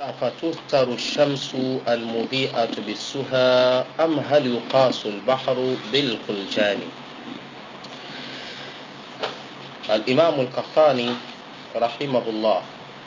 أفتفتر الشمس المضيئة بالسهى أم هل يقاس البحر بالخلجان الإمام القحطاني رحمه الله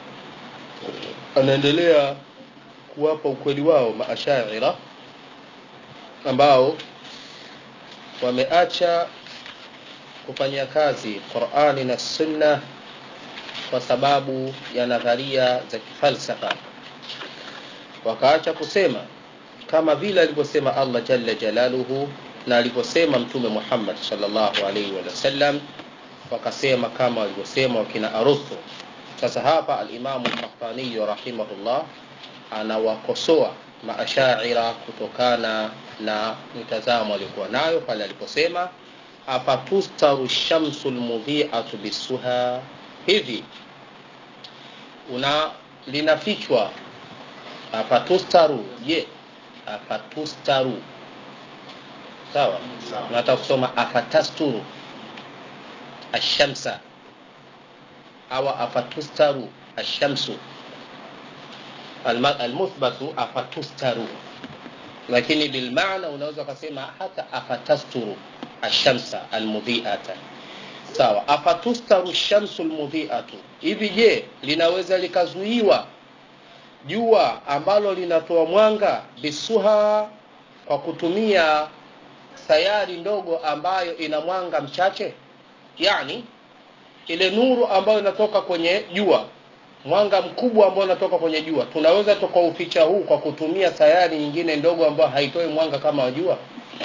anaendelea kuwapa ukweli wao maashaira ambao wameacha kufanyia kazi qurani na sunna kwa sababu ya nadharia za kifalsafa wakaacha kusema kama vile alivyosema allah jalla jalaluhu na alivyosema mtume muhammad salllahu alaihi wasallam wakasema kama walivyosema wakina aruthu sasa hapa alimamu lkahtaniyu rahimahullah anawakosoa maashaira kutokana na mitazamo aliyokuwa nayo pale aliposema afatustaru shamsu lmudhiatu bisuha hivi una linafichwa afatustaru je afatustaru sawa unataka kusoma afatasturu ashamsa au afatustaru ashamsu almuthbatu afatustaru lakini bilmaana unaweza ukasema hata afatasturu ashamsa almudhiata sawa afatustaru shamsu lmudhiatu hivi je linaweza likazuiwa jua ambalo linatoa mwanga bisuha kwa kutumia sayari ndogo ambayo ina mwanga mchache yani ile nuru ambayo inatoka kwenye jua mwanga mkubwa ambao unatoka kwenye jua tunaweza tukauficha huu kwa kutumia sayari nyingine ndogo ambayo haitoi mwanga kama wa jua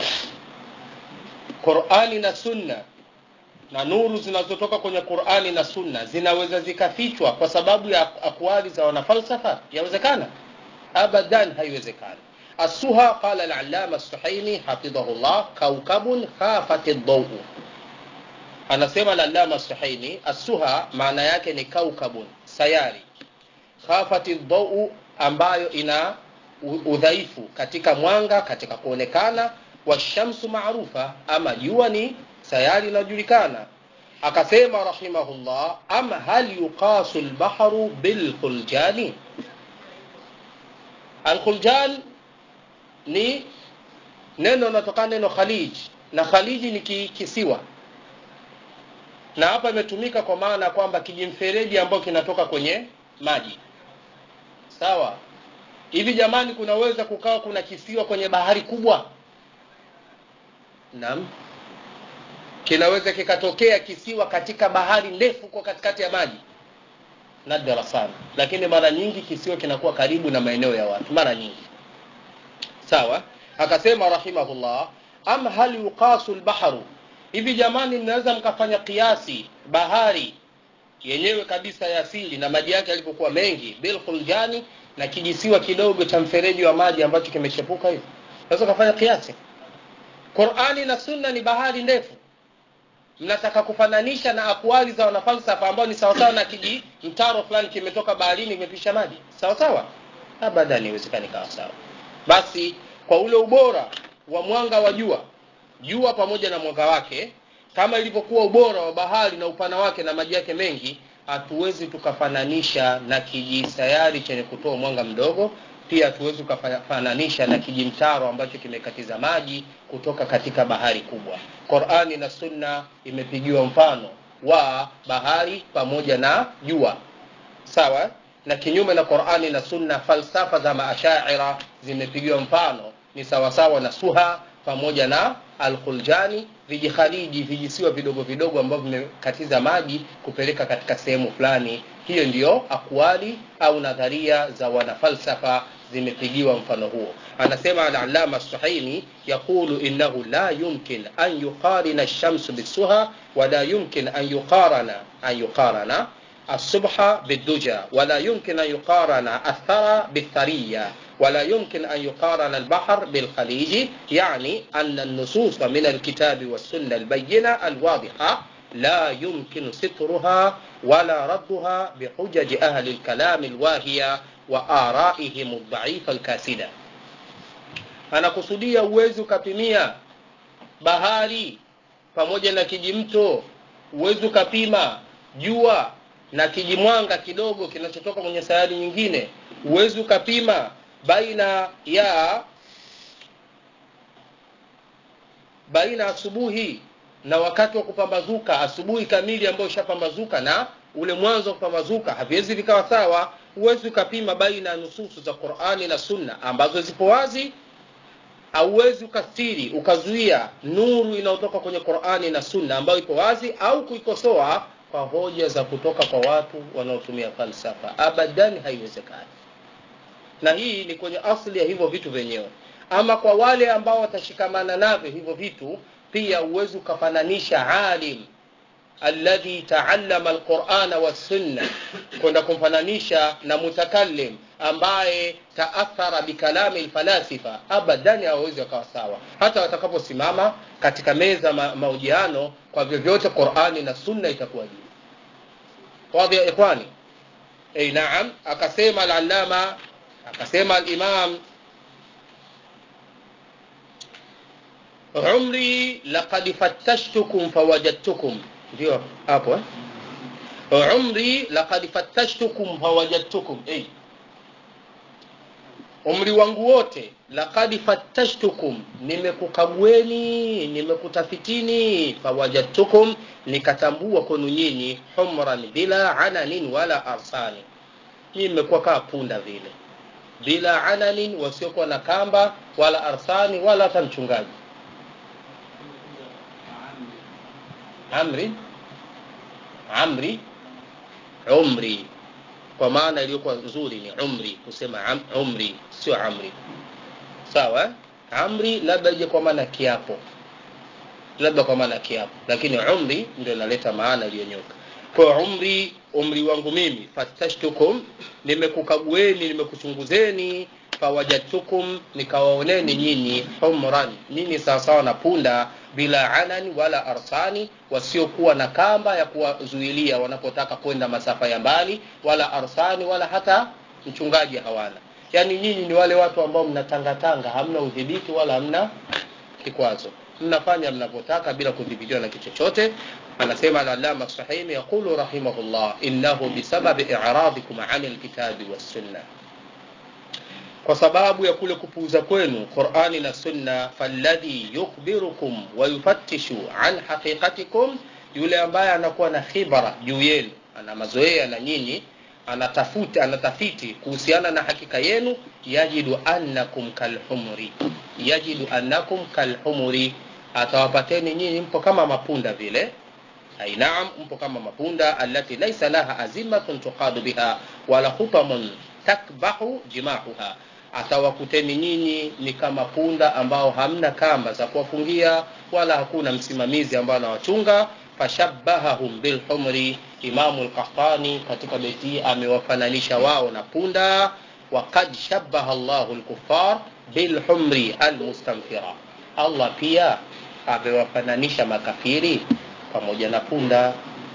qurani na sunna na nuru zinazotoka kwenye qurani na sunna zinaweza zikafichwa kwa sababu ya akwali za wanafalsafa yawezekana abadan haiwezekani السهى قال العلامة السحيمي حفظه الله كوكب خافت الضوء anasema lalama suhaimi assuha maana yake ni kaukabun sayari khafati dhau ambayo ina udhaifu katika mwanga katika kuonekana washamsu maarufa ama jua ni sayari inajulikana akasema rahimahullah ama hal yuqasu lbahru bilkhuljani alkhuljan ni neno natokana neno khalij na khaliji ni kisiwa na hapa imetumika kwa maana kwamba kijimfereji ambayo kinatoka kwenye maji sawa hivi jamani kunaweza kukawa kuna kisiwa kwenye bahari kubwa naam kinaweza kikatokea kisiwa katika bahari ndefu kwa katikati ya maji nadra sana lakini mara nyingi kisiwa kinakuwa karibu na maeneo ya watu mara nyingi sawa akasema rahimahullah am hal yuqasu lbaharu hivi jamani mnaweza mkafanya kiasi bahari yenyewe kabisa ya asili na maji yake yalivyokuwa mengi bilkhuljani na kijisiwa kidogo cha mfereji wa maji ambacho kimechepuka hivi naweza ukafanya kiasi qurani na sunna ni bahari ndefu mnataka kufananisha na akwali za wanafalsafa ambao ni sawasawa na kiji mtaro fulani kimetoka baharini kimepisha maji sawasawa abadan iwezekani kawa sawa basi kwa ule ubora wa mwanga wa jua jua pamoja na mwanga wake kama ilivyokuwa ubora wa bahari na upana wake na maji yake mengi hatuwezi tukafananisha na kijisayari chenye kutoa mwanga mdogo pia hatuwezi tukafananisha na kijimtaro ambacho kimekatiza maji kutoka katika bahari kubwa qurani na sunna imepigiwa mfano wa bahari pamoja na jua sawa na kinyume na qurani na sunna falsafa za maashaira zimepigiwa mfano ni sawasawa na suha pamoja na alkhuljani vijikhariji vijisiwa vidogo vidogo ambavyo vimekatiza maji kupeleka katika sehemu fulani hiyo ndiyo akwali au nadharia za wanafalsafa zimepigiwa mfano huo anasema alalama suhaimi yaqulu innahu la yumkin an yuqarina lshamsu bisuha wala yumkin an yuqarana an yuqarana الصبح بالدجى ولا يمكن أن يقارن الثرى بالثرية ولا يمكن أن يقارن البحر بالخليج يعني أن النصوص من الكتاب والسنة البينة الواضحة لا يمكن سترها ولا ردها بحجج أهل الكلام الواهية وآرائهم الضعيفة الكاسدة أنا kusudia uwezi ukapimia bahari pamoja na kijimto uwezi ukapima jua na kijimwanga kidogo kinachotoka kwenye sayari nyingine huwezi ukapima baina ya baina asubuhi na wakati wa kupambazuka asubuhi kamili ambayo ishapambazuka na ule mwanzo wa kupambazuka haviwezi vikawa sawa huwezi ukapima baina ya nususu za qurani na sunna ambazo zipo wazi hauwezi ukastiri ukazuia nuru inayotoka kwenye qurani na sunna ambayo ipo wazi au kuikosoa kwa hoja za kutoka kwa watu wanaotumia falsafa abadan haiwezekani na hii ni kwenye asli ya hivyo vitu vyenyewe ama kwa wale ambao watashikamana navyo hivyo vitu pia huwezi ukafananisha alim alladhi taallama alqurana wassunna kwenda kumfananisha na mutakallim ambaye taathara bikalami lfalasifa abadan hawawezi wakawa sawa hata watakaposimama katika meza ma, mahojiano kwa vyovyote qurani na sunna itakuwa juu wadhi ya ikhwani ei naam akasema alalama akasema alimam umri laqad fattashtukum fawajadtukum ndio hapo eh? umri laqad fattashtukum fawajadtukum hey. umri wangu wote laqad fattashtukum nimekukagueni nimekutafitini fawajadtukum nikatambua kwenu nyinyi humran bila ananin wala arsani mimi nimekuwa kaa punda vile bila ananin wasiokuwa na kamba wala arsani wala hata mchungaji amri amri umri kwa maana iliyokuwa nzuri ni umri kusema am, umri sio amri sawa amri labda ije kwa maana kiapo labda kwa maana kiapo lakini umri ndio inaleta maana iliyonyoka kwa umri umri wangu mimi fatashtukum nimekukagueni nimekuchunguzeni fawajadtukum nikawaoneni nyinyi humran nyinyi sawasawa na punda bila anani wala arsani wasiokuwa na kamba ya kuwazuilia wanapotaka kwenda masafa ya mbali wala arsani wala hata mchungaji hawana yaani nyinyi ni wale watu ambao mnatangatanga hamna udhibiti wala hamna kikwazo mnafanya mnavyotaka bila kudhibitiwa na kitu chochote anasema alalama sahimi yaqulu rahimahullah innahu bisababi iradikum ani lkitabi wassunna kwa sababu ya kule kupuuza kwenu qurani na sunna falladhi yukhbirukum wa yufattishu an haqiqatikum yule ambaye anakuwa na khibara juu yenu ana mazoea na nyinyi anatafuta anatafiti kuhusiana na hakika yenu yajidu annakum kalhumri yajidu annakum kalhumri atawapateni nyinyi mpo kama mapunda vile ai naam mpo kama mapunda allati laisa laha azimatun tuqadu biha wala hutamun takbahu jimahuha atawakuteni nyinyi ni kama punda ambao hamna kamba za kuwafungia wala hakuna msimamizi ambao anawachunga fashabbahahum bilhumri imamu lkahtani katika beti hii amewafananisha wao na punda wakad shabaha llahu lkufar bilhumri almustamfira allah pia amewafananisha makafiri pamoja na punda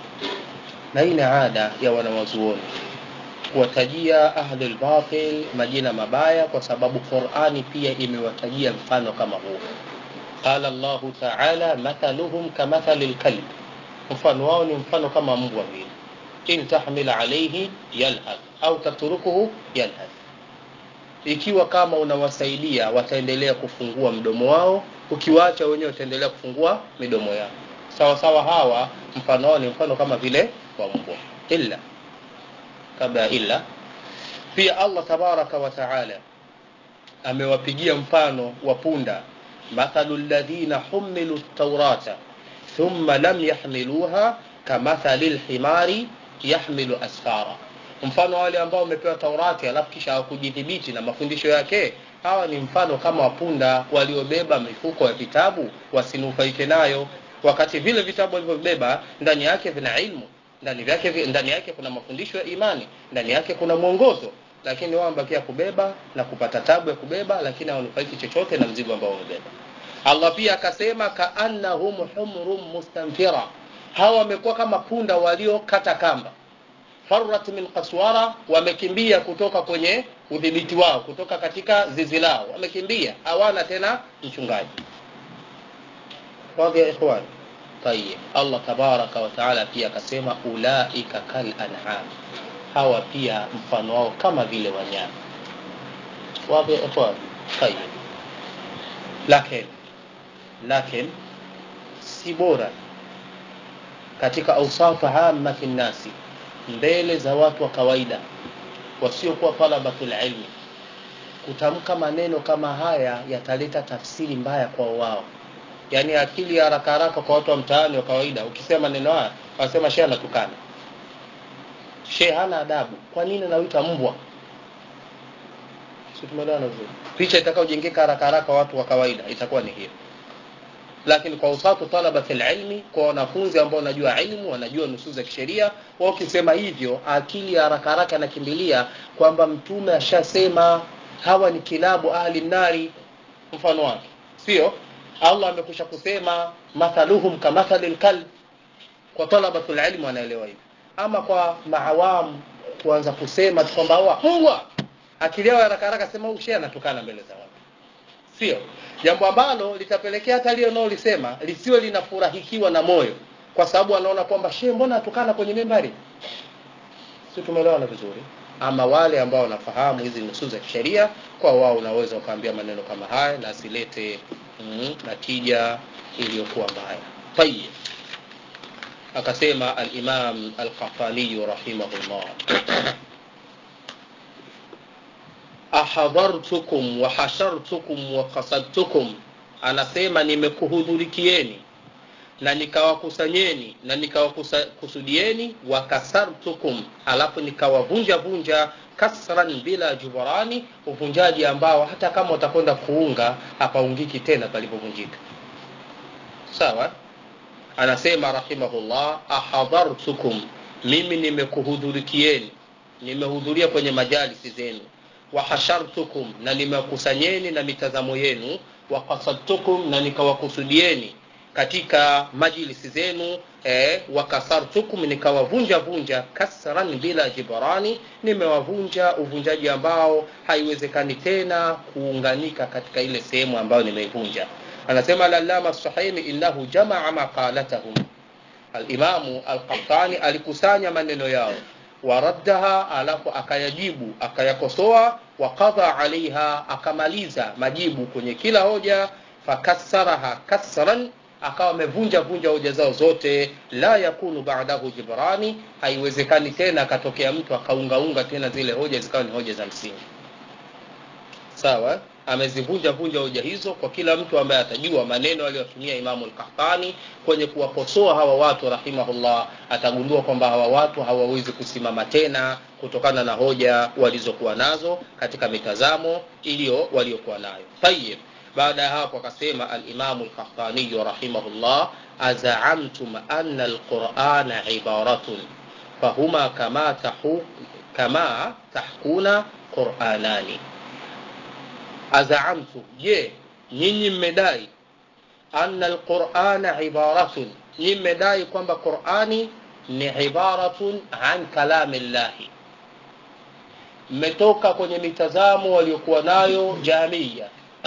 na hii ni ada ya wanawazuoni kuwatajia ahlul batil majina mabaya kwa sababu qurani pia imewatajia mfano kama huo qala llahu taala mathaluhum kamathali lkalb mfano wao ni mfano kama mbwa vile in tahmil alaihi yalhath au tatrukuhu yalhath ikiwa kama unawasaidia wataendelea kufungua mdomo wao ukiwaacha wenyewe wataendelea kufungua midomo yao sawa sawa hawa mfano wao ni mfano kama vile wa mbwa illa kabla illa pia allah tabaraka wa taala amewapigia mfano wa punda mathalu ladhina humilu taurata thumma lam yahmiluha kamathali lhimari yahmilu asfara mfano wale ambao wamepewa taurati alafu kisha hawakujidhibiti na mafundisho yake hawa ni mfano kama wapunda waliobeba mifuko ya vitabu wasinufaike nayo wakati vile vitabu walivyobeba ndani yake vina ilmu ndani yake ndani yake kuna mafundisho ya imani ndani yake kuna mwongozo lakini wao wamebakia kubeba na kupata tabu ya kubeba lakini hawanufaiki chochote na mzigo ambao wamebeba allah pia akasema kaannahum humrum mustanfira hawa wamekuwa kama punda waliokata kamba farat min kaswara wamekimbia kutoka kwenye udhibiti wao kutoka katika zizi lao wamekimbia hawana tena mchungaji wadhi ya ikhwani tayib allah tabaraka wataala pia akasema ulaika kal an'am hawa pia mfano wao kama vile wanyama wazi ikhwan tayeb lakini lakini si bora katika ausafu amati nnasi mbele za watu wa kawaida wasiokuwa talabatul ilmi kutamka maneno kama haya yataleta tafsiri mbaya kwa wao yaani akili ya haraka haraka kwa watu wa mtaani wa kawaida ukisema maneno haya wanasema shehe anatukana shehe hana adabu kwa nini anawita mbwa si tumeelewana vizuri picha itakaojengeka haraka haraka watu wa kawaida itakuwa ni hiyo lakini kwa usatu talabati ilmi kwa wanafunzi ambao wanajua ilmu wanajua nusu za kisheria wao ukisema hivyo akili ya haraka haraka anakimbilia kwamba mtume ashasema hawa ni kilabu ahli nari mfano wake sio allah amekwisha kusema mathaluhum kamathali lkalb kwa talabatul ilmi wanaelewa hivi ama kwa maawam kuanza kusema tu kwamba hawa mbwa akili yao haraka haraka sema huyu shehe anatukana mbele za watu sio jambo ambalo litapelekea hata lile unaolisema lisiwe linafurahikiwa na moyo kwa sababu anaona kwamba shehe mbona atukana kwenye mimbari si tumeelewana vizuri ama wale ambao wanafahamu hizi nusu za kisheria kwa wao unaweza ukaambia maneno kama haya na asilete mm, natija iliyokuwa mbaya tayib akasema alimam alqafaniyu rahimahullah ahadhartukum wa hashartukum wa qasadtukum anasema nimekuhudhurikieni na nikawakusanyeni na nikawakusudieni wa kasartukum alafu nikawavunja vunja kasran bila jubarani uvunjaji ambao hata kama utakwenda kuunga hapaungiki tena palipovunjika sawa anasema rahimahullah ahadhartukum mimi nimekuhudhurikieni nimehudhuria kwenye majalisi zenu wahashartukum na nimewakusanyeni na mitazamo yenu wakasadtukum na nikawakusudieni katika majlisi zenu eh, wakasartukum nikawavunja vunja kasran bila jibarani nimewavunja uvunjaji ambao haiwezekani tena kuunganika katika ile sehemu ambayo nimeivunja anasema lalama sahimi innahu jamaa maqalatahum alimamu alqahtani alikusanya maneno yao waraddaha alafu akayajibu akayakosoa wakadha alaiha akamaliza majibu kwenye kila hoja fakassaraha kasran akawa amevunja vunja hoja zao zote la yakunu ba'dahu jibrani haiwezekani tena akatokea mtu akaungaunga tena zile hoja zikawa ni hoja za msingi sawa amezivunja vunja hoja hizo kwa kila mtu ambaye atajua maneno aliyotumia imamu al-Qahtani kwenye kuwakosoa hawa watu rahimahullah atagundua kwamba hawa watu hawawezi kusimama tena kutokana na hoja walizokuwa nazo katika mitazamo iliyo waliokuwa nayo tayib baada ya hapo akasema al-Imam al-Qahtani rahimahullah azaamtum anna al-Qur'ana ibaratun fahuma kama tahu kama tahkuna qur'anani azaamtum je nyinyi mmedai anna alqur'ana ibaratun nyinyi mmedai kwamba qur'ani ni ibaratun an kalami llahi mmetoka kwenye mitazamo waliokuwa nayo jamia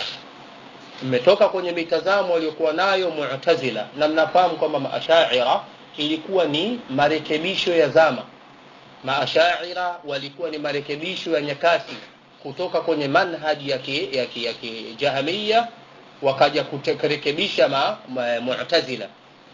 mmetoka kwenye mitazamo waliokuwa nayo mu'tazila na mnafahamu kwamba maashaira ilikuwa ni marekebisho ya zama maashaira walikuwa ni marekebisho ya nyakati kutoka kwenye manhaji ya ki, ya ki, ya kijahamia wakaja kurekebisha ma, ma, mu'tazila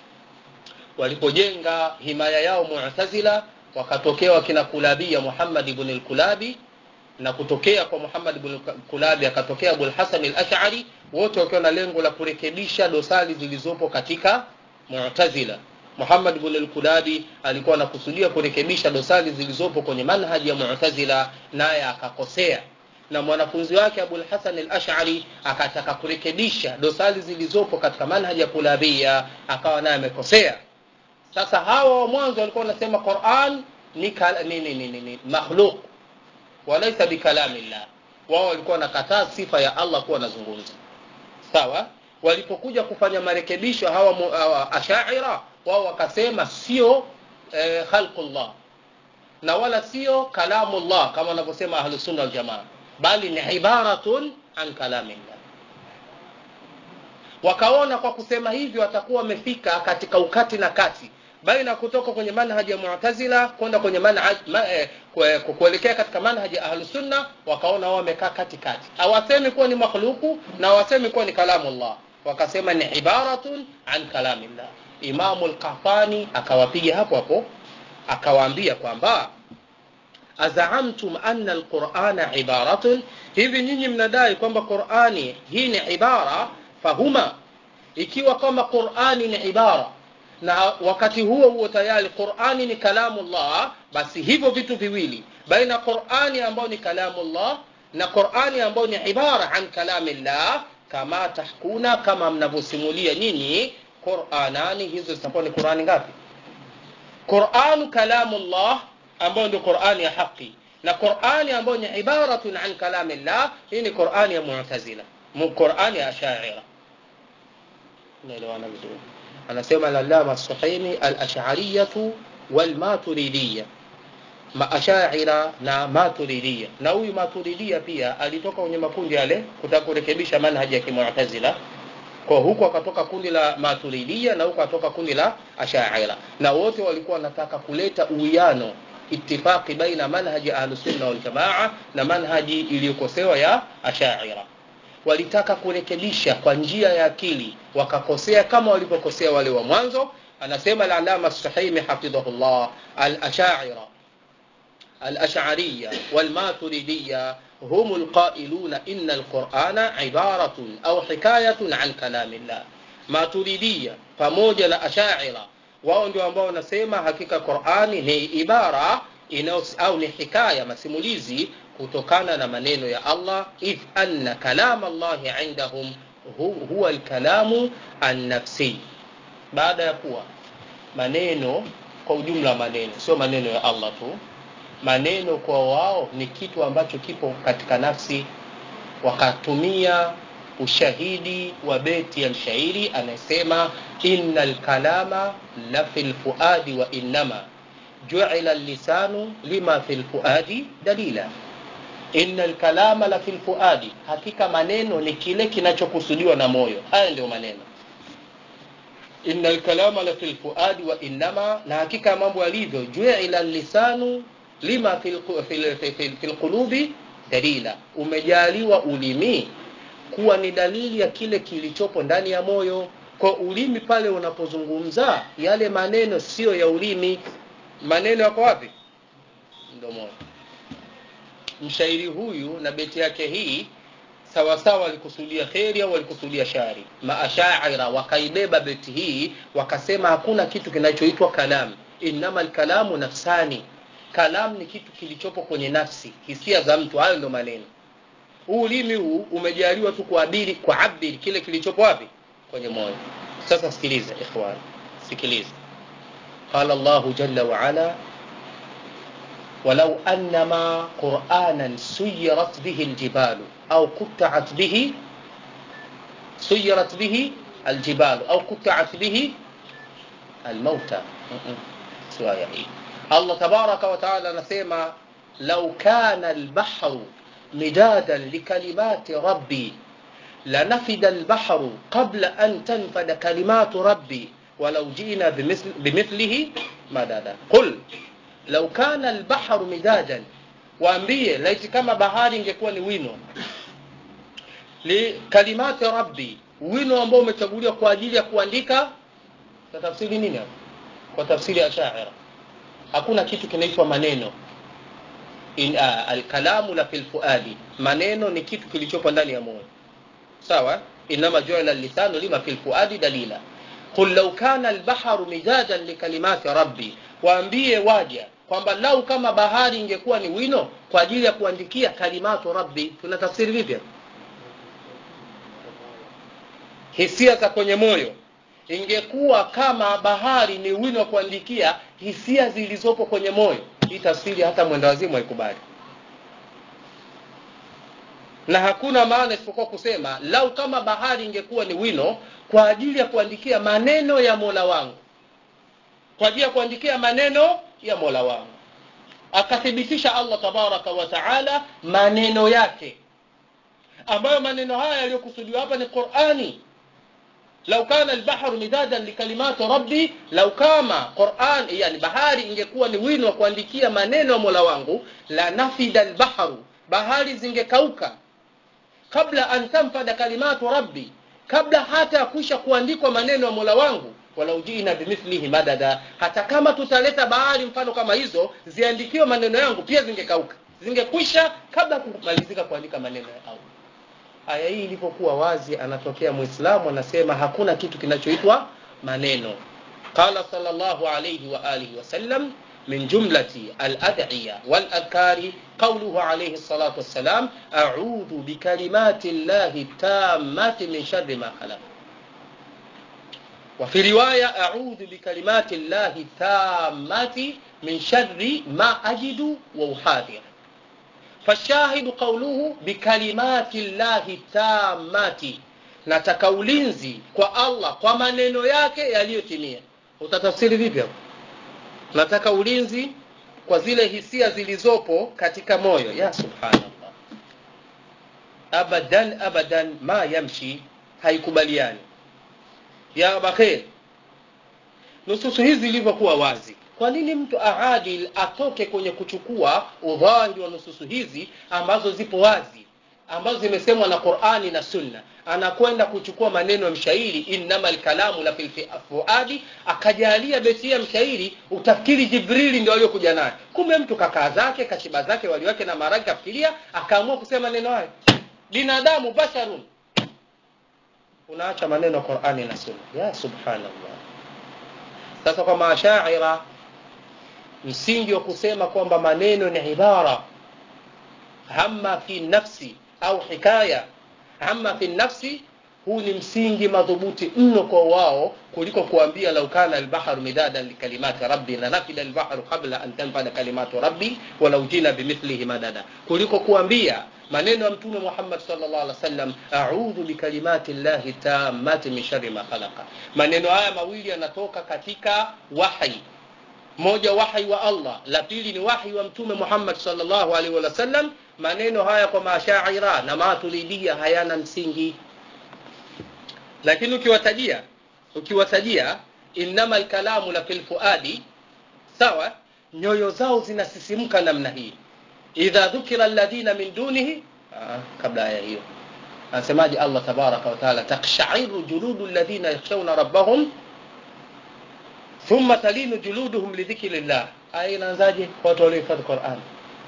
walipojenga himaya yao mu'tazila wakatokea wakina kulabia Muhammad ibn al-Kulabi na kutokea kwa Muhammad ibn al-Kulabi akatokea Abu al-Hasan al-Ash'ari wote wakiwa na lengo la kurekebisha dosari zilizopo katika mu'tazila Muhammad ibn al-Kulabi alikuwa anakusudia kurekebisha dosari zilizopo kwenye manhaji ya Mu'tazila naye akakosea na mwanafunzi wake Abu al-Hasan al-Ash'ari akataka kurekebisha dosari zilizopo katika manhaji ya Kulabia akawa naye amekosea sasa hawa wa mwanzo walikuwa wanasema Qur'an ni ni ni, ni, ni makhluq walaysa bikalamillah wao walikuwa wanakataa sifa ya Allah kuwa anazungumza sawa walipokuja kufanya marekebisho hawa, hawa ashaira wao wakasema sio eh, khalqullah na wala sio kalamullah kama wanavyosema ahlusunna waljamaa bali ni ibaratun an kalamillah wakaona kwa kusema hivyo watakuwa wamefika katika ukati na kati baina kutoka kwenye manhaji ya mu'tazila kwenda kwenye manhaj ma, eh, kue- ku- kuelekea katika manhaji ya ahlus sunna wakaona wao wamekaa katikati hawasemi kuwa ni makhluku na hawasemi kuwa ni kalamullah wakasema ni ibaratun an kalamillah imamu al-qahtani akawapiga hapo hapo akawaambia kwamba azaamtum anna alqur'ana ibaratun hivi nyinyi mnadai kwamba qur'ani hii ni ibara fahuma ikiwa kama qur'ani ni ibara na wakati huo huo tayari qur'ani ni kalamullah basi hivyo vitu viwili baina qur'ani ambayo ni kalamullah na qur'ani ambayo ni ibara an kalamillah kama tahkuna kama mnavyosimulia nyinyi qur'anani hizo zitakuwa ni qur'ani ngapi qur'anu kalamullah ambayo ndio qur'ani ya haki na qur'ani ambayo ni ibaratun an kalamillah hii ni qur'ani ya mu'tazila mu qur'ani ya ashaira naelewana vizuri anasema al-allama as-suhaimi al-ash'ariyatu wal-maturidiyya maashaira na maturidiyya na huyu maturidiyya pia alitoka kwenye makundi yale kutaka kurekebisha manhaji ya kimu'tazila kwa huku akatoka kundi la maturidiyya na huku akatoka kundi la ashaira na wote walikuwa wanataka kuleta uwiano ittifaqi baina manhaji ahlusunna waljamaa na manhaji iliyokosewa ya ashaira walitaka kurekebisha kwa njia ya akili wakakosea kama walivyokosea wale wa mwanzo anasema al-alama sahimi hafidhahullah al-ashaira الأشعرية والماتريدية هم القائلون إن القرآن عبارة أو حكاية عن كلام الله ماتريدية pamoja na ashaira wao ndio ambao wanasema hakika Qur'ani ni ibara inao au ni hikaya masimulizi kutokana na maneno ya Allah if anna kalam Allah indahum hu- huwa alkalamu an-nafsi baada ya kuwa maneno kwa ujumla maneno sio maneno ya Allah tu maneno kwa wao ni kitu ambacho kipo katika nafsi wakatumia ushahidi wa beti ya mshairi anayesema innal kalama la fil fuadi wa innama ju'ila lisanu lima fil fuadi dalila innal kalama la fil fuadi hakika maneno ni kile kinachokusudiwa na moyo haya ndio maneno innal kalama la fil fuadi wa innama na hakika mambo yalivyo ju'ila lisanu lima fil, fil, fil, fil, fil qulubi dalila umejaliwa ulimi kuwa ni dalili ya kile kilichopo ndani ya moyo kwa ulimi pale unapozungumza yale maneno sio ya ulimi maneno yako wapi mdomoni mshairi huyu na beti yake hii sawasawa walikusudia kheri au walikusudia shari maashaira wakaibeba beti hii wakasema hakuna kitu kinachoitwa kalam innama alkalamu nafsani kalam ni kitu kilichopo kwenye nafsi hisia za mtu hayo ndio maneno huu ulimi huu umejaliwa tu kuabiri kuabiri kile kilichopo wapi kwenye moyo sasa sikiliza ikhwan sikiliza qala Allah jalla wa ala ولو أنما قرآنا سيرت به الجبال أو قطعت به سيرت به الجبال أو قطعت به الموتى سواء الله تبارك وتعالى نسيما لو كان البحر مدادا لكلمات ربي لنفد البحر قبل أن تنفد كلمات ربي ولو جئنا بمثل بمثله مددا قل lau kana albaharu midadan waambie laiti kama bahari ingekuwa ni wino li kalimati rabbi wino ambao umechaguliwa kwa ajili ya kuandika kwa tafsiri nini hapo kwa tafsiri ya shaira hakuna kitu kinaitwa maneno in uh, alkalamu la fil fuadi maneno ni kitu kilichopo ndani ya moyo sawa inama ju'ila lisanu lima fil fuadi dalila qul law kana albaharu midadan likalimati rabbi waambie waja kwamba lau kama bahari ingekuwa ni wino kwa ajili ya kuandikia kalimatu rabbi tuna tafsiri vipi hisia za kwenye moyo ingekuwa kama bahari ni wino wa kuandikia hisia zilizopo kwenye moyo hii tafsiri hata mwenda wazimu haikubali na hakuna maana isipokuwa kusema lau kama bahari ingekuwa ni wino kwa ajili ya kuandikia maneno ya mola wangu kwa ajili ya kuandikia maneno ya mola wangu akathibitisha allah tabaraka wa taala maneno yake ambayo maneno haya yaliyokusudiwa hapa ni qurani lau kana albahru midadan likalimati rabbi lau kama quran yani bahari ingekuwa ni wino wa kuandikia maneno ya mola wangu la nafida albahru bahari zingekauka kabla an tanfada kalimatu rabbi kabla hata ya kuisha kuandikwa maneno ya mola wangu walau jina bimithlihi madada hata kama tutaleta bahari mfano kama hizo ziandikiwe maneno yangu pia zingekauka zingekwisha kabla kumalizika kuandika maneno ya allah aya hii ilipokuwa wazi anatokea muislamu anasema hakuna kitu kinachoitwa maneno qala sallallahu alayhi wa alihi wasallam من جملة الأدعية والأذكار قوله عليه الصلاة والسلام أعوذ بكلمات الله التامات من شر ما خلق وفي رواية أعوذ بكلمات الله التامات من شر ما أجد وأحاذر فالشاهد قوله بكلمات الله التامات nataka ulinzi kwa allah kwa maneno yake yaliyotimia utatafsiri vipi hapo nataka ulinzi kwa zile hisia zilizopo katika moyo ya subhanallah abadan abadan ma yamshi haikubaliani ya abakhir nususu hizi zilivyokuwa wazi kwa nini mtu aadil atoke kwenye kuchukua udhahiri wa nususu hizi ambazo zipo wazi ambazo zimesemwa na qurani na sunna anakwenda kuchukua maneno ya mshairi innama lkalamu la filfuadi akajalia beti ya mshairi utafikiri jibrili ndio aliyokuja naye kumbe mtu kakaa zake kashiba zake wali wake na maragi kafikiria akaamua kusema maneno hayo binadamu basharun unaacha maneno ya qurani na sunna ya subhanallah sasa kwa maashaira msingi wa kusema kwamba maneno ni ibara hama fi nafsi au hikaya ama fi nafsi huu ni msingi madhubuti mno kwa wao kuliko kuambia lau kana albahru midadan likalimati rabbi la nafida albahru qabla an tanfada kalimatu rabbi walau jina bimithlihi madada kuliko kuambia maneno ya mtume muhammad sallallahu alaihi wasallam a'udhu bikalimati llahi tammati min sharri ma khalaqa maneno haya mawili yanatoka katika wahi moja wahi wa allah la pili ni wahi wa mtume muhammad sallallahu alaihi wasallam maneno haya kwa mashaira na maturidia hayana msingi lakini ukiwatajia ukiwatajia innama lkalamu la filfuadi sawa nyoyo zao zinasisimka namna hii idha dhukira alladhina min dunihi ah, kabla aya hiyo anasemaje allah tabaraka wataala takshairu juludu alladhina yakhshawna rabbahum thumma talinu juluduhum lidhikri llah aya inaanzaje kwa watu waliohifadhi qurani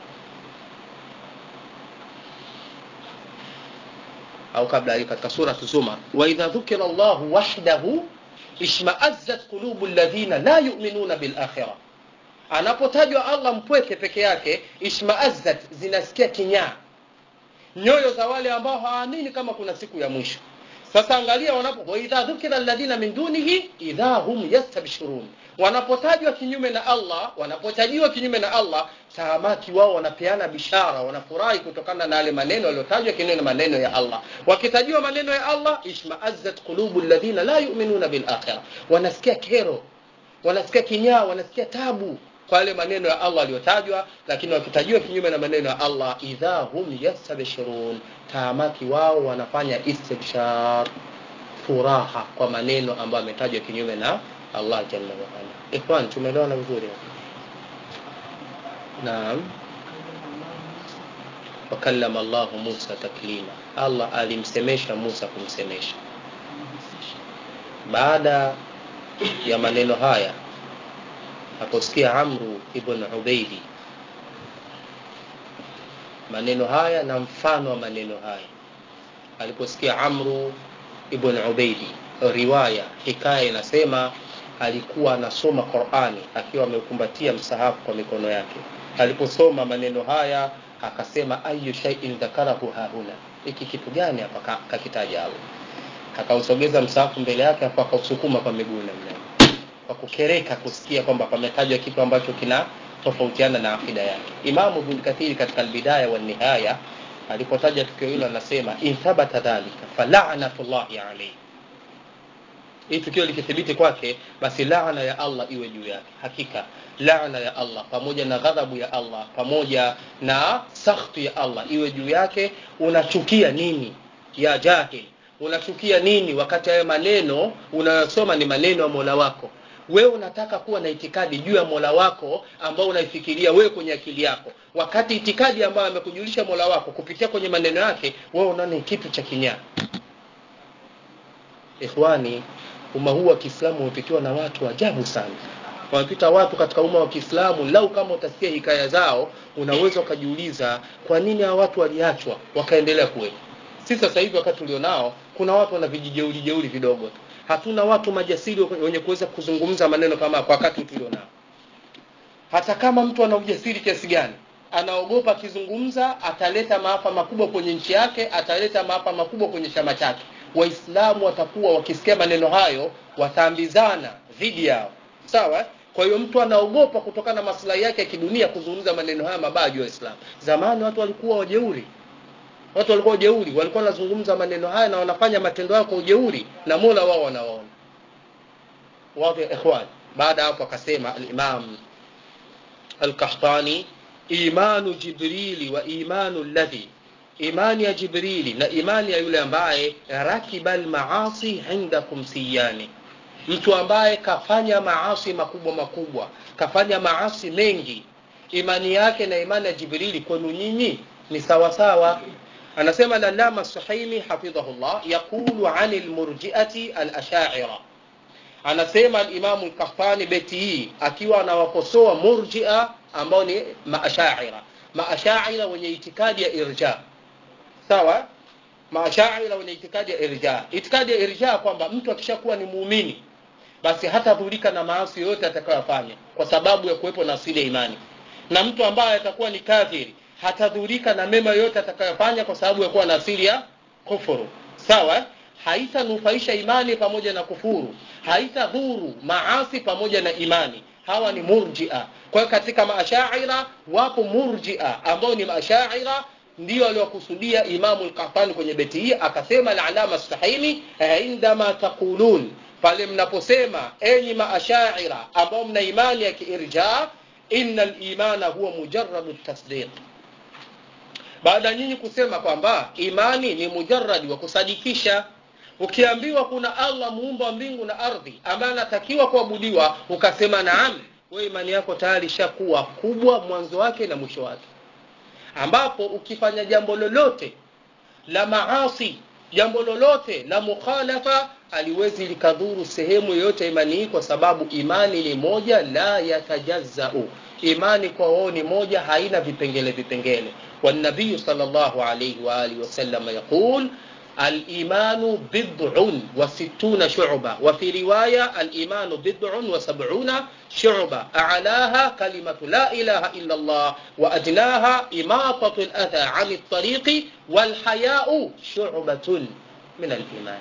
au kabla hiyo katika sura zumar wa idha dhukira llahu wahdahu ishmaazzat qulubu alladhina la yu'minuna bil akhirah anapotajwa allah mpweke peke yake ishmaazzat zinasikia kinyaa nyoyo za wale ambao hawaamini kama kuna siku ya mwisho sasa angalia wanapo waidha dhukira alladhina min dunihi idha hum yastabshirun wanapotajwa kinyume na allah wanapotajiwa kinyume na allah tahamaki wao wanapeana bishara wanafurahi kutokana na yale maneno yaliyotajwa kinyume na maneno ya allah wakitajiwa maneno ya allah ishmaazzat qulubu alladhina la yu'minuna bil akhirah wanasikia kero wanasikia kinyaa wanasikia tabu kwa yale maneno ya allah aliyotajwa lakini wakitajiwa kinyume na maneno ya allah idha hum yastabshirun taamaki wao wanafanya istibshar furaha kwa maneno ambayo ametajwa kinyume na allah jalla waala ikhwan tumeelewana vizuri naam wakallama llahu musa taklima allah alimsemesha musa kumsemesha baada ya maneno haya aposikia amru ibn ubeidi maneno haya na mfano wa maneno haya aliposikia amru ibn ubeidi riwaya hikaya inasema alikuwa anasoma qurani akiwa ameukumbatia msahafu kwa mikono yake aliposoma maneno haya akasema ayu shaiin dhakarahu hahuna hiki kitu gani hapa kakitaja allah akausogeza msahafu mbele yake hapo akausukuma kwa miguu namna kwa kukereka kusikia kwamba pametajwa kitu ambacho kina tofautiana na akida yake imamu ibn kathiri katika albidaya wa nihaya alipotaja tukio hilo anasema in thabata dhalika falanatullahi alayhi hii tukio likithibiti kwake basi laana ya allah iwe juu yake hakika laana ya allah pamoja na ghadhabu ya allah pamoja na sakhtu ya allah iwe juu yake unachukia nini ya jahil unachukia nini wakati hayo maneno unayosoma ni maneno ya mola wako wewe unataka kuwa na itikadi juu ya mola wako ambao unaifikiria wewe kwenye akili yako wakati itikadi ambayo amekujulisha mola wako kupitia kwenye maneno yake wewe unaona ni kitu cha kinyaa ikhwani umma huu wa kiislamu umepitiwa na watu ajabu sana wamepita watu katika umma wa kiislamu lau kama utasikia hikaya zao unaweza ukajiuliza kwa nini hawa watu waliachwa wakaendelea kuwepo si sasa hivi wakati tulionao kuna watu wana vijijeuli jeuli vidogo tu hatuna watu majasiri wenye kuweza kuzungumza maneno kama kwa wakati tulionao hata kama mtu ana ujasiri kiasi gani anaogopa akizungumza ataleta maafa makubwa kwenye nchi yake ataleta maafa makubwa kwenye chama chake waislamu watakuwa wakisikia maneno hayo wataambizana dhidi yao sawa kwa hiyo mtu anaogopa kutokana na maslahi yake ya kidunia kuzungumza maneno haya mabaya juu ya Uislamu. Zamani watu walikuwa wajeuri, watu walikuwa wajeuri, walikuwa wanazungumza maneno haya na wanafanya matendo yao kwa ujeuri, na Mola wao wanawaona. Wazi ikhwan. Baada hapo akasema al-Imam al-Qahtani, imanu Jibrili wa imanu alladhi imani ya Jibrili na imani ya yule ambaye rakibal maasi indakum siyani mtu ambaye kafanya maasi makubwa makubwa kafanya maasi mengi imani yake na imani ya jibrili kwenu nyinyi ni sawasawa anasema lalama suhaimi hafidhahullah yaqulu ani lmurjiati alashaira anasema alimamu lkahtani beti hii akiwa anawakosoa murjia ambao ni maashaira maashaira wenye itikadi ya irja sawa maashaira wenye itikadi ya irja itikadi ya irja kwamba mtu akishakuwa ni muumini basi hatadhurika na maasi yoyote atakayofanya kwa sababu ya kuwepo na asili ya imani na mtu ambaye atakuwa ni kafiri hatadhurika na mema yoyote atakayofanya kwa sababu ya kuwa na asili ya kufuru sawa haitanufaisha imani pamoja na kufuru haitadhuru maasi pamoja na imani hawa ni murjia kwa hiyo katika maashaira wapo murjia ambao ni maashaira ndio aliwakusudia imamu lkahtani kwenye beti hii akasema alalama stahimi indama taqulun pale mnaposema enyi maashaira ambao mna imani ya kiirja inna limana huwa mujaradu tasdiq baada nyinyi kusema kwamba imani ni mujaradi wa kusadikisha ukiambiwa kuna allah muumba wa mbingu na ardhi ambaye anatakiwa kuabudiwa ukasema naam we imani yako tayari ishakuwa kubwa mwanzo wake na mwisho wake ambapo ukifanya jambo lolote la maasi jambo lolote la mukhalafa haliwezi likadhuru sehemu yoyote imani hii kwa sababu imani ni moja la yatajazau imani kwa wao ni moja haina vipengele vipengele والنبي صلى الله عليه وآله وسلم يقول الإيمان بضع وستون شعبة وفي رواية الإيمان بضع وسبعون شعبة أعلاها كلمة لا إله إلا الله وأدناها إماطة الأذى عن الطريق والحياء شعبة من الإيمان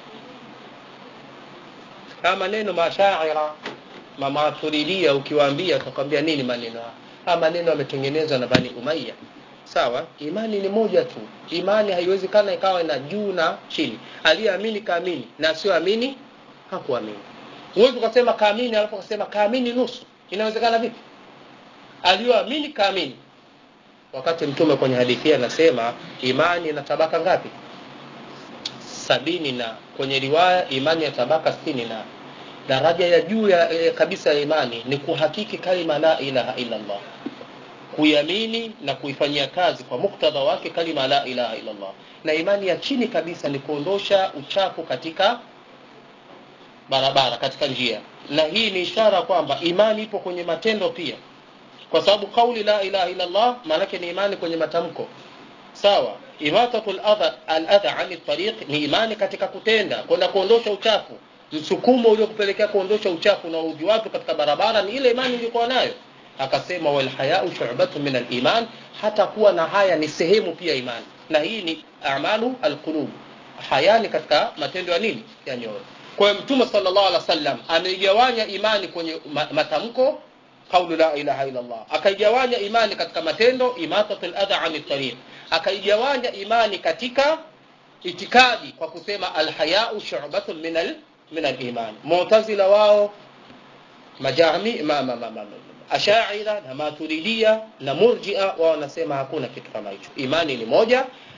haya maneno mashaira mamaturidia ukiwaambia utakwambia nini maneno haya haya maneno yametengenezwa na bani umaya sawa imani ni moja tu imani haiwezekana ikawa na juu na chini aliyeamini kaamini na asiyoamini hakuamini huwezi ukasema kaamini alafu ukasema kaamini nusu inawezekana vipi aliyoamini kaamini wakati mtume kwenye hadithi anasema imani ina tabaka ngapi sabini na kwenye riwaya imani ya tabaka sitini na daraja ya juu ya, ya kabisa ya imani ni kuhakiki kalima la ilaha illa allah kuiamini na kuifanyia kazi kwa muktadha wake kalima la ilaha illa allah na imani ya chini kabisa ni kuondosha uchafu katika barabara katika njia na hii ni ishara kwamba imani ipo kwenye matendo pia kwa sababu kauli la ilaha illa allah maanake ni imani kwenye matamko sawa imatatu aladha ani tariq ni imani katika kutenda kwenda kuondosha uchafu msukumo uliokupelekea kuondosha uchafu na udhi watu katika barabara ni ile imani iliyokuwa nayo akasema walhayau shubatu min aliman hata kuwa na haya ni sehemu pia imani na hii ni amalu alqulub haya ni katika matendo ya nini ya nyoyo kwa hiyo mtume sallallahu alaihi wasallam ameigawanya imani kwenye matamko qaulu la ilaha illa allah akaigawanya imani katika matendo imatatu aladha ani tariq akaigawanya imani katika itikadi kwa kusema alhayau shubatun min al min aliman mu'tazila wao majami ma, ma, ma, ma, ma, ashaira na maturidia na murjia wao wanasema hakuna kitu kama hicho imani ni moja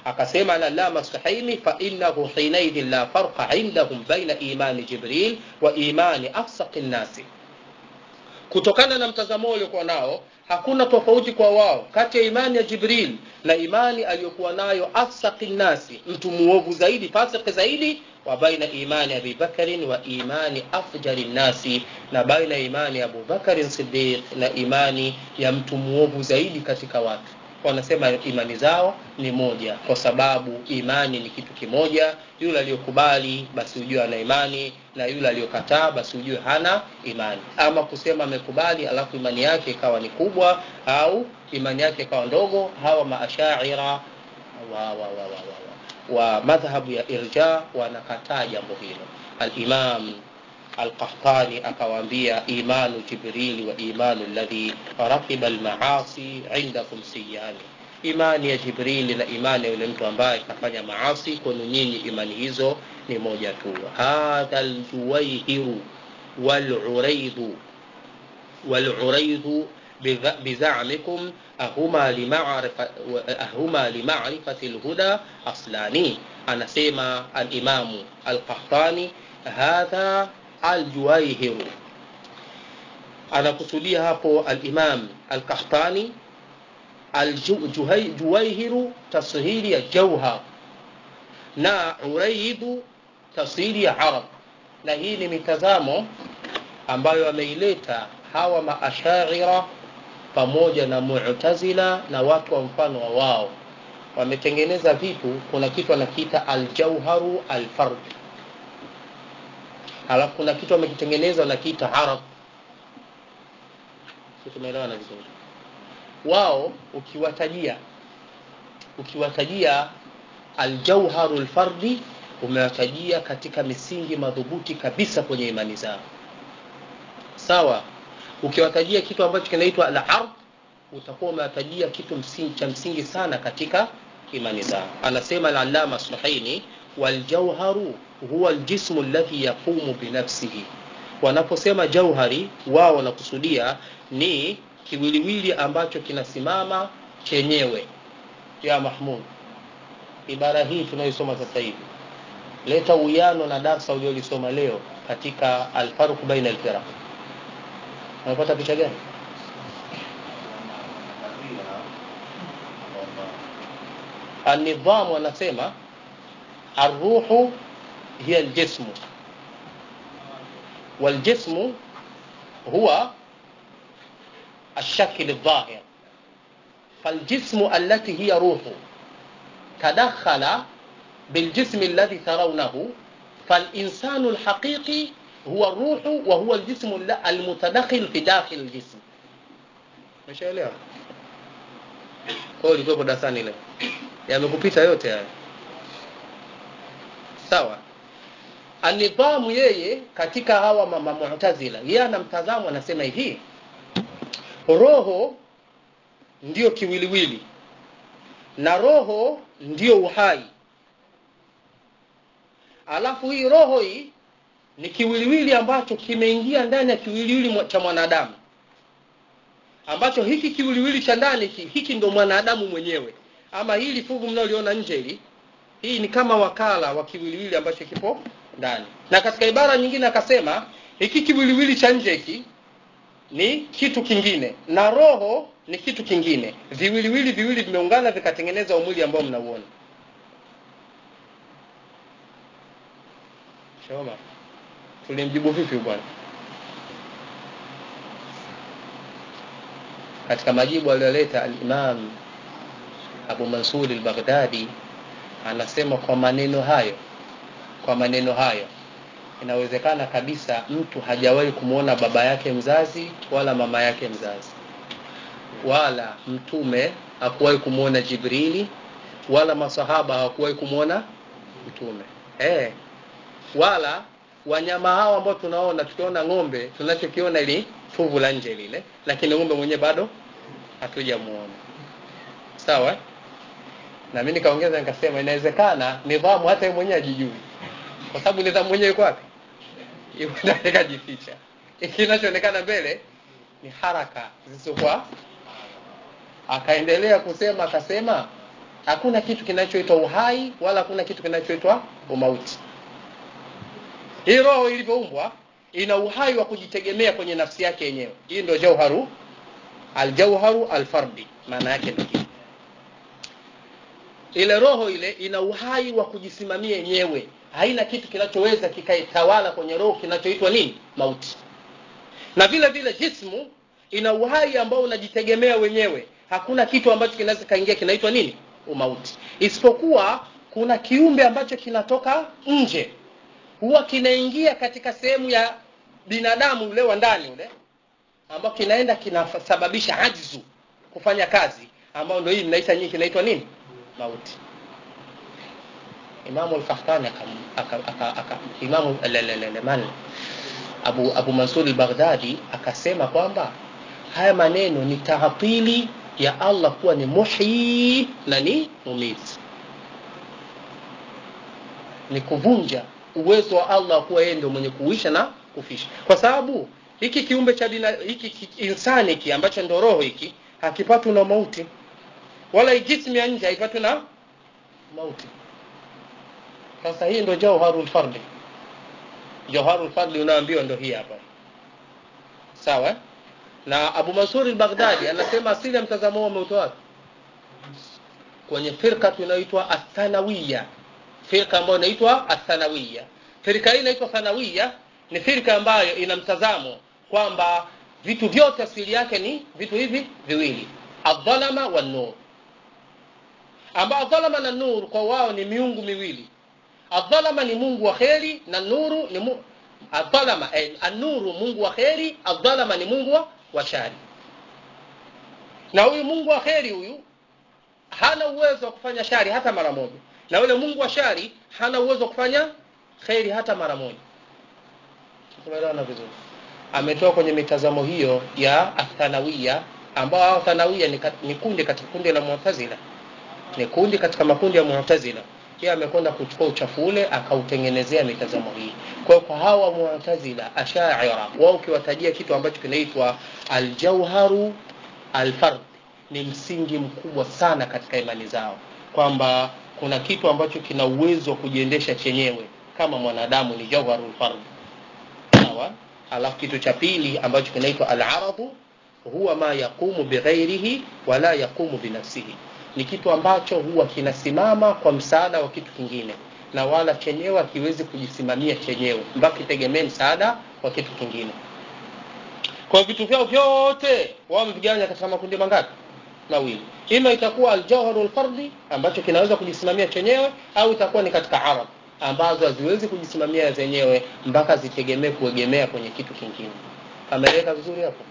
akasema lalama sahimi fainahu hinaidhin la farqa indahum baina imani jibril wa imani afsaqi nnasi kutokana na mtazamo uliokuwa nao hakuna tofauti kwa wao kati ya imani ya jibril na imani aliyokuwa nayo afsaqi nnasi mtu muovu zaidi fasiki zaidi wa baina imani abi bakarin wa imani afjari nnasi na baina imani ya abubakarin sidiq na imani ya mtu muovu zaidi katika watu wanasema imani zao ni moja kwa sababu imani ni kitu kimoja yule aliyokubali basi ujue ana imani na yule aliyokataa basi ujue hana imani ama kusema amekubali alafu imani yake ikawa ni kubwa au imani yake ikawa ndogo hawa maashaira wa, wa, wa, wa, wa, wa, wa madhhabu ya irja wanakataa jambo hilo alimam القحطاني akawaambia imanu jibrili wa imanu alladhi rakiba almaasi indakum siyani imani ya jibrili na imani ya yule mtu ambaye kafanya maasi kwenu nyinyi imani hizo ni moja tu hadha aljuwaihiru waluraidhu waluraidhu بزعمكم أهما لمعرفة أهما لمعرفة الهدى أصلاني أنا سيما الإمام القحطاني هذا aljuwaihiru anakusudia hapo alimam alkahtani aljuwaihiru tasghiri ya jauhar na uraidhu tasghiri ya arab na hii ni mitazamo ambayo ameileta hawa maashaira pamoja na mu'tazila na watu wa mfano wa wao wametengeneza vitu kuna kitu anakiita aljauharu alfard alafu kuna kitu wamekitengeneza wanakiita arab tumeelewana vizuri wao ukiwatajia ukiwatajia aljauharu lfardi umewatajia katika misingi madhubuti kabisa kwenye imani zao sawa ukiwatajia kitu ambacho kinaitwa al ard utakuwa umewatajia kitu msingi, cha msingi sana katika imani zao anasema al-allama suhaini waljauharu huwa aljismu alladhi yaqumu binafsihi wanaposema jauhari wao wanakusudia ni kiwiliwili ambacho kinasimama chenyewe ya mahmud ibara hii tunayosoma sasa hivi leta uwiano na darsa uliolisoma leo katika alfarq baina alfiraq unapata picha gani النظام wanasema الروح هي الجسم والجسم هو الشكل الظاهر فالجسم التي هي روح تدخل بالجسم الذي ترونه فالإنسان الحقيقي هو الروح وهو الجسم المتدخل في داخل الجسم مشاelewa kwa hiyo ilikuwa darasani leo yamekupita yote haya sawa anidhamu yeye katika hawa mu'tazila yeye ana mtazamo anasema hivi roho ndiyo kiwiliwili na roho ndiyo uhai alafu hii roho hii ni kiwiliwili ambacho kimeingia ndani ya kiwiliwili cha mwanadamu ambacho hiki kiwiliwili cha ndani hiki ndo mwanadamu mwenyewe ama hili fuvu mnaoliona nje hili hii ni kama wakala wa kiwiliwili ambacho kipo ndani na katika ibara nyingine akasema hiki kiwiliwili cha nje hiki ni kitu kingine na roho ni kitu kingine viwiliwili viwili vimeungana vikatengeneza umwili ambao mnauona shoma tulimjibu vipi bwana katika majibu aliyoleta al-Imam Abu Mansur al-Baghdadi anasema kwa maneno hayo kwa maneno hayo inawezekana kabisa mtu hajawahi kumwona baba yake mzazi wala mama yake mzazi wala mtume hakuwahi kumwona Jibrili wala masahaba hawakuwahi kumwona mtume eh wala wanyama hao ambao tunaona tukiona ng'ombe tunachokiona ili fuvu la nje lile lakini ng'ombe mwenyewe bado hatujamuona sawa na mimi nikaongeza nikasema inawezekana nidhamu hata yeye mwenyewe ajijui kwa sababu nidhamu mwenyewe iko wapi yuko ndani kajificha kinachoonekana mbele ni haraka zisizokuwa akaendelea kusema akasema hakuna kitu kinachoitwa uhai wala hakuna kitu kinachoitwa umauti hii roho ilivyoumbwa ina uhai wa kujitegemea kwenye nafsi yake yenyewe hii ndio jauharu aljauharu alfardi maana yake ndio hii ile roho ile ina uhai wa kujisimamia yenyewe haina kitu kinachoweza kikaitawala kwenye roho kinachoitwa nini mauti na vile vile jismu ina uhai ambao unajitegemea wenyewe hakuna kitu ambacho kinaweza kaingia kinaitwa nini umauti isipokuwa kuna kiumbe ambacho kinatoka nje huwa kinaingia katika sehemu ya binadamu ule wa ndani ule ambao kinaenda kinasababisha ajzu kufanya kazi ambao ndio hii mnaita nyinyi kinaitwa nini mauti imamu al-qahtani imamu man abu abu mansur al-baghdadi akasema kwamba haya maneno ni taatili ya allah kuwa ni muhyi na ni mumiti ni kuvunja uwezo wa allah kuwa yeye ndio mwenye kuisha na kufisha kwa sababu hiki kiumbe cha bina, hiki ki, insani hiki ambacho ndo roho hiki hakipatwi na mauti wala jismu ya nje haipatwi na mauti sasa hii ndo jauharul fardi jauharul fardi unaambiwa ndo hii hapa sawa na abu mansur al-baghdadi anasema asili ya mtazamo huo umeutoa wapi kwenye firka inayoitwa athanawiya firka ambayo inaitwa athanawiya firka hii inaitwa thanawiya ni firka ambayo ina mtazamo kwamba vitu vyote asili yake ni vitu hivi viwili adhalama wa nur ambao adhalama na nur kwa wao ni miungu miwili adhalama ni mungu wa kheri na nuru ni mu... adhalama eh, anuru mungu wa kheri adhalama ni mungu wa, wa shari na huyu mungu wa kheri huyu hana uwezo wa kufanya shari hata mara moja na yule mungu wa shari hana uwezo wa kufanya kheri hata mara moja tumeelewana vizuri ametoa kwenye mitazamo hiyo ya athanawia ambao hao thanawia ni, ni kundi katika kundi la mu'tazila ni kundi katika makundi ya mu'tazila yeye amekwenda kuchukua uchafu ule akautengenezea mitazamo hii kwa kwa hawa mu'tazila ashaira wao ukiwatajia kitu ambacho kinaitwa aljauharu alfard ni msingi mkubwa sana katika imani zao kwamba kuna kitu ambacho kina uwezo wa kujiendesha chenyewe kama mwanadamu ni jauharul fard sawa alafu kitu cha pili ambacho kinaitwa al-aradu huwa ma yaqumu bighairihi wala yaqumu binafsihi ni kitu ambacho huwa kinasimama kwa msaada wa kitu kingine na wala chenyewe hakiwezi kujisimamia chenyewe mpaka kitegemee msaada wa kitu kingine kwa vitu vyao vyote wao wamevigawanya katika makundi mangapi mawili ima itakuwa aljawharu lfardi ambacho kinaweza kujisimamia chenyewe au itakuwa ni katika arab ambazo haziwezi kujisimamia zenyewe mpaka zitegemee kuegemea kwenye kitu kingine ameeleka vizuri hapo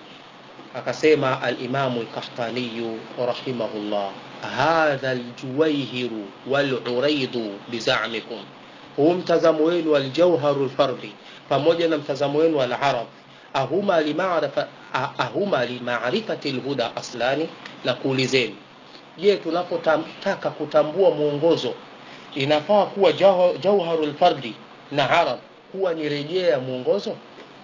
akasema alimamu lkahtaniyu rahimahullah hadha ljuwaihiru waluraidu bizamikum huu mtazamo wenu aljauharu lfardi pamoja na mtazamo wenu alarab ahuma limarifa ahuma limarifati lhuda aslani na kuulizeni je tunapotaka kutambua mwongozo inafaa kuwa jauharu lfardi na arab kuwa ni rejea ya mwongozo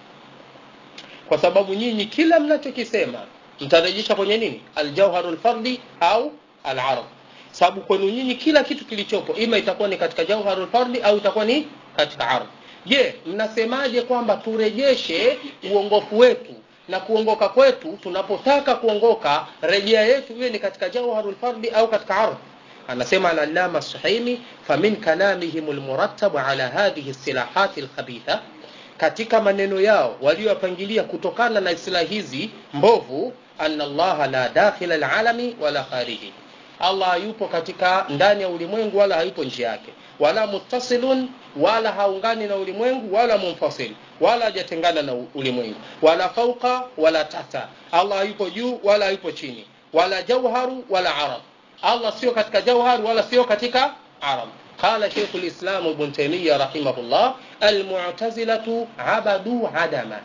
kwa sababu nyinyi kila mnachokisema mtarejesha kwenye nini aljauharu lfardi au alarab sababu kwenu nyinyi kila kitu kilichopo ima itakuwa ni katika jauharu lfardi au itakuwa ni katika arab je mnasemaje kwamba turejeshe uongofu wetu na kuongoka kwetu tunapotaka kuongoka rejea yetu iwe ni katika jauharu lfardi au katika arab anasema al-allama suhaimi famin kalamihim almurattab ala hadhihi silahati alkhabitha katika maneno yao walioyapangilia kutokana na istilahi hizi mbovu anna allaha la dakhila alalami wala khariji allah hayupo katika ndani ya ulimwengu wala hayupo nje yake wala muttasilun wala haungani na ulimwengu wala munfasil wala hajatengana na ulimwengu wala fauqa wala tata allah hayupo juu wala hayupo chini wala jauharu wala arab allah sio katika jauhar wala sio katika arab قال شيخ الإسلام ابن تيمية رحمه الله المعتزلة عبدوا عدما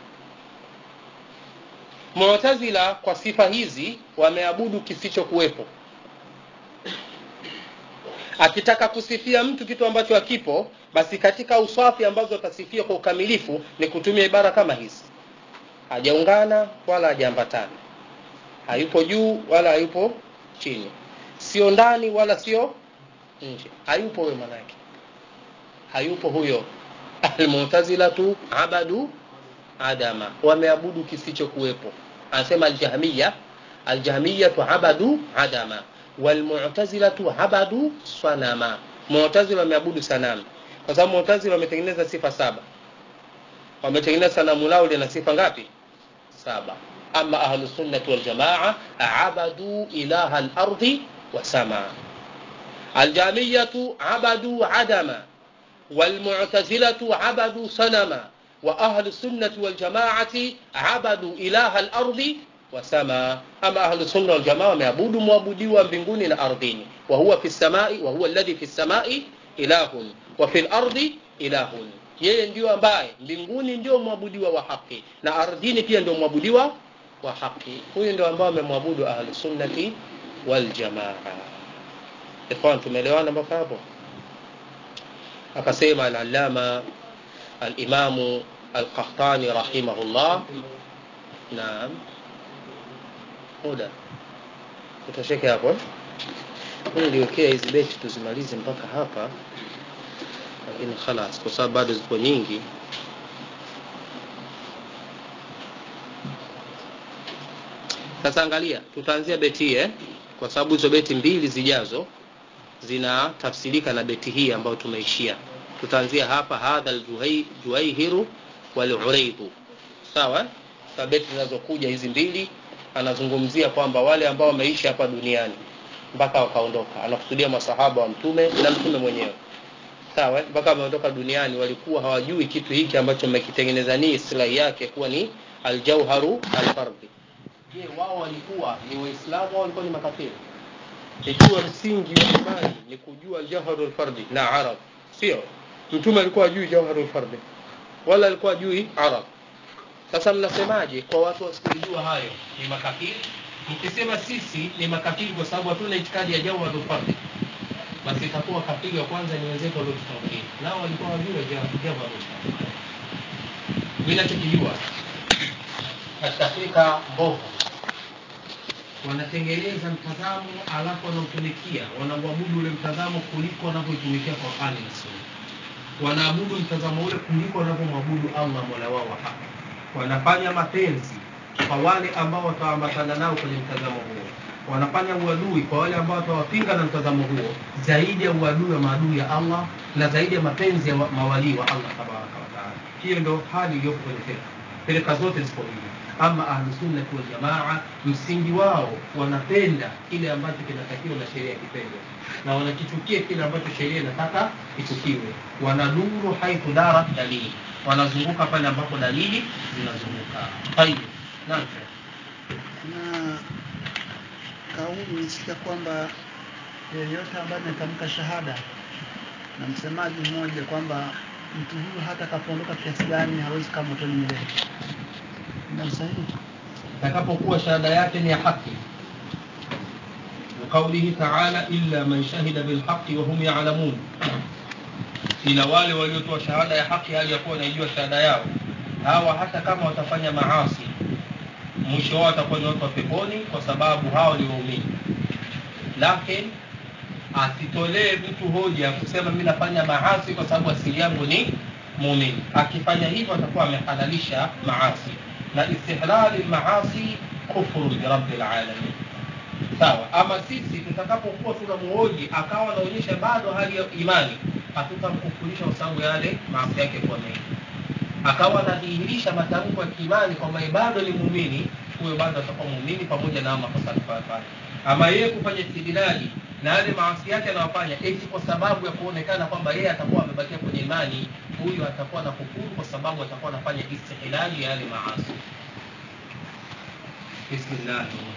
معتزلة kwa sifa hizi wameabudu kisichokuwepo akitaka kusifia mtu kitu ambacho hakipo basi katika uswafi ambazo atasifia kwa ukamilifu ni kutumia ibara kama hizi hajaungana wala hajaambatana hayupo juu wala hayupo chini sio ndani wala sio nje hayupo huyo manake hayupo huyo almu'tazilatu abadu adama wameabudu kisichokuwepo anasema aljahmiya aljahmiyatu abadu adama walmu'tazilatu abadu sanama mu'tazila wameabudu sanamu kwa sababu mu'tazila wametengeneza sifa saba wametengeneza sanamu lao lina sifa ngapi saba ama ahlu sunnati wal jamaa abadu ilaha al-ardi wa samaa aljamiyatu abadu adama والمعتزلة عبدوا صنما وأهل السنة والجماعة عبدوا إله الأرض وسما أما أهل السنة والجماعة يعبدوا معبودي mbinguni na ardhini وهو في السماء وهو الذي في السماء إله وفي الأرض إله yeye ndio ambaye mbinguni ndio mwabudiwa wa haki na ardhini pia ndio mwabudiwa wa haki huyu ndio ambao amemwabudu ahlu sunnati wal jamaa ikhwan tumeelewana mpaka hapo akasema al-allama al-imamu al-qahtani rahimahullah naam muda utosheke hapo niliwekea hizi beti tuzimalize mpaka hapa lakini khalas kwa sababu bado zipo nyingi sasa angalia tutaanzia beti eh kwa sababu hizo beti mbili zijazo zinatafsirika na beti hii ambayo tumeishia tutaanzia hapa hadha aljuhaihiru waluraidu sawa sa beti zinazokuja hizi mbili anazungumzia kwamba wale ambao wameishi hapa duniani mpaka wakaondoka anakusudia masahaba wa mtume na mtume mwenyewe sawa mpaka wameondoka duniani walikuwa hawajui kitu hiki ambacho mmekitengeneza nii islahi yake kuwa ni aljauharu alfardhi je wao walikuwa ni waislamu au walikuwa ni makafiri ikiwa msingi wa imani ni kujua jawharul fardi na arab sio mtume alikuwa ajui jawharul fardi wala alikuwa ajui arab sasa mnasemaje kwa watu wasiojua hayo ni makafiri mkisema sisi ni makafiri kwa sababu hatuna itikadi ya jawharul fardi basi itakuwa kafiri wa kwanza ni wenzetu waliotutangulia nao walikuwa wajua jawharul fardi mimi nachokijua katika Afrika mbovu wanatengeneza mtazamo alafu wanautumikia wanauabudu ule mtazamo kuliko wanavyoitumikia Qur'ani na Sunna wanaabudu mtazamo ule kuliko wanavyomwabudu Allah Mola wao wa haki wanafanya mapenzi kwa wale ambao wataambatana nao kwenye mtazamo huo wanafanya uadui kwa wale ambao watawapinga na mtazamo huo zaidi ya uadui wa maadui ya Allah na zaidi ya mapenzi ya mawalii wa Allah tabaraka wa taala hiyo ndio hali iliyopo kwenye firqa firqa zote zipo hivi ama ahlusunnati waljamaa msingi wao wanapenda kile ambacho kinatakiwa na sheria kipendwe na wanakichukia kile ambacho sheria inataka kichukiwe wanaduru haithu dara dalili wanazunguka pale ambapo dalili zinazunguka tayib naam na kauli nisikia kwamba yeyote ambaye ametamka shahada na msemaji mmoja kwamba mtu huyu hata akapoondoka kiasi gani hawezi kama motoni milele na sahihi itakapokuwa shahada yake ni ya haki وقوله تعالى إلا من شهد بالحق وهم يعلمون ila wale waliotoa shahada ya haki hali ya kuwa wanaijua shahada yao hawa hata kama watafanya maasi mwisho wao watakuwa ni watu wa peponi kwa sababu hao ni waumini lakini asitolee mtu hoja kusema mi nafanya maasi kwa sababu asili yangu ni muumini akifanya hivyo atakuwa amehalalisha maasi na istihlali maasi kufuru birabbil alamin sawa ama sisi tutakapokuwa tunamuhoji akawa anaonyesha bado hali ya imani hatutamkufurisha kwa sababu yale maasi yake kwa mengi akawa anadhihirisha matamko ya kiimani kwamba bado ni muumini huyo bado atakuwa muumini pamoja na makosa alifanya ama yeye kufanya istidlali na yale maasi yake anayofanya eti kwa sababu ya kuonekana kwamba yeye atakuwa amebakia kwenye imani huyu atakuwa na kufuru kwa sababu atakuwa anafanya istihlali ya yale maasi bismillah